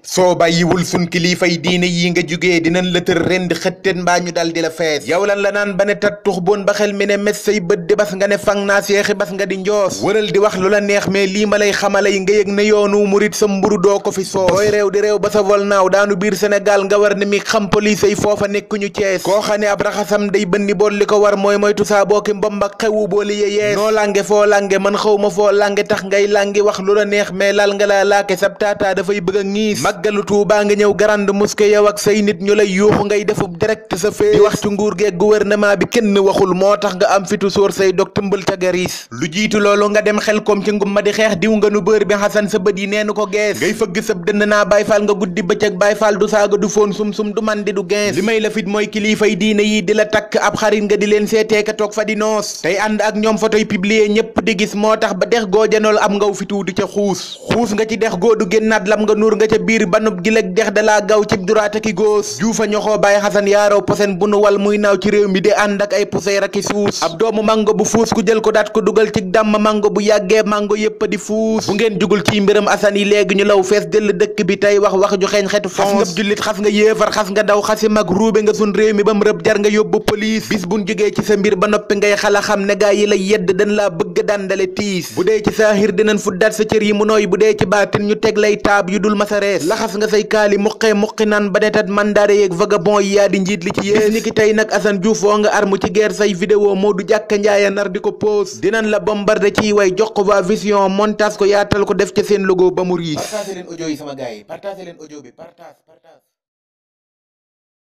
soo bàyyiwul sun kilifay diine yi nga jugee dinañ la tër ren di xëtteen mbaa ñu dal di la fees yow lan la naan ba ne tat tux boon ba xel mi ne mes say bët di bas nga ne fang naa seexi bas nga di njoos wëral di wax lu la neex mais lii ma lay xamalay nga yëg ne yoonu murit sa mburu doo ko fi soos booy réew di réew ba sa vol naaw daanu biir Sénégal nga war ne mi xam police yi foofa nekkuñu Cees koo xam ne ab raxasam day bënni bool li ko war mooy moytu saa booki mbomb ak xewu booli ye yees noo lange foo lange man xaw ma foo lange tax ngay langi wax lu la neex mais lal nga laa laake sab taataa dafay bëgg a ngiis màggalu Tuubaa nga ñëw grande mosquée yow ak say nit ñu lay yuuxu ngay defub direct sa fee di wax ci nguur geeg gouvernement bi kenn waxul moo tax nga am fitu sóor say dog tëmbal ca garis lu jiitu loolu nga dem xel koom ci ngum ma di xeex diw nga nu bër bi xasan sa bët yi neenu ko gees ngay fëgg sab dënd naa Baay Faal nga guddi bëccëg Baay Faal du saaga du foon sum-sum du man di du gens li may la fit mooy kilifay diine yi di la takk ab xarit nga di leen seeteeka toog fa di noos tey ànd ak ñoom photoy publier ñépp di gis moo tax ba dex goo janool am ngaw fitu di ca xuus xuus nga ci dex goo du génnaat lam nga nuur nga ca biir banub gileg dex dalaa gaw cib duraata ki góos juufa ñoxoo Baay Xasan yaaraw posen bu nu wal muy naaw ci réew mi di ànd ak ay poussière ak i suus ab doomu mango bu fuus ku jël ko daat ko dugal ci dàmm mango bu yàggee mango yépp di fuus bu ngeen jugul ci mbiram asan yi léegi ñu law fees dëll dëkk bi tey wax wax ju xeeñ xetu fons xas nga jullit xas nga yéefar xas nga daw xasi mag ruube nga sun réew mi ba mu rëb jar nga yóbbu police bis buñ jógee ci sa mbir ba noppi ngay xala xam ne gaa yi lay yedd dañ laa bëgg dandale tiis bu dee ci saahir dinañ fuddaat sa cër yi mu nooy bu dee ci baatin ñu teg lay taab yu dul masa rees laxas nga say kaali muqee muqi naan ba netat mandaare yeeg vagabond yi yaa di njiit li ci yées ni ki tey nag Assane Diouf woo nga armu ci guerre say vidéo moo du jàkka njaaya nar di ko pose dinañ la bombarder ciy way jox ko waa vision montage ko yaatal ko def ca seen logo ba mu riis partagé leen audio yi sama gars yi partagé leen audio bi partage partage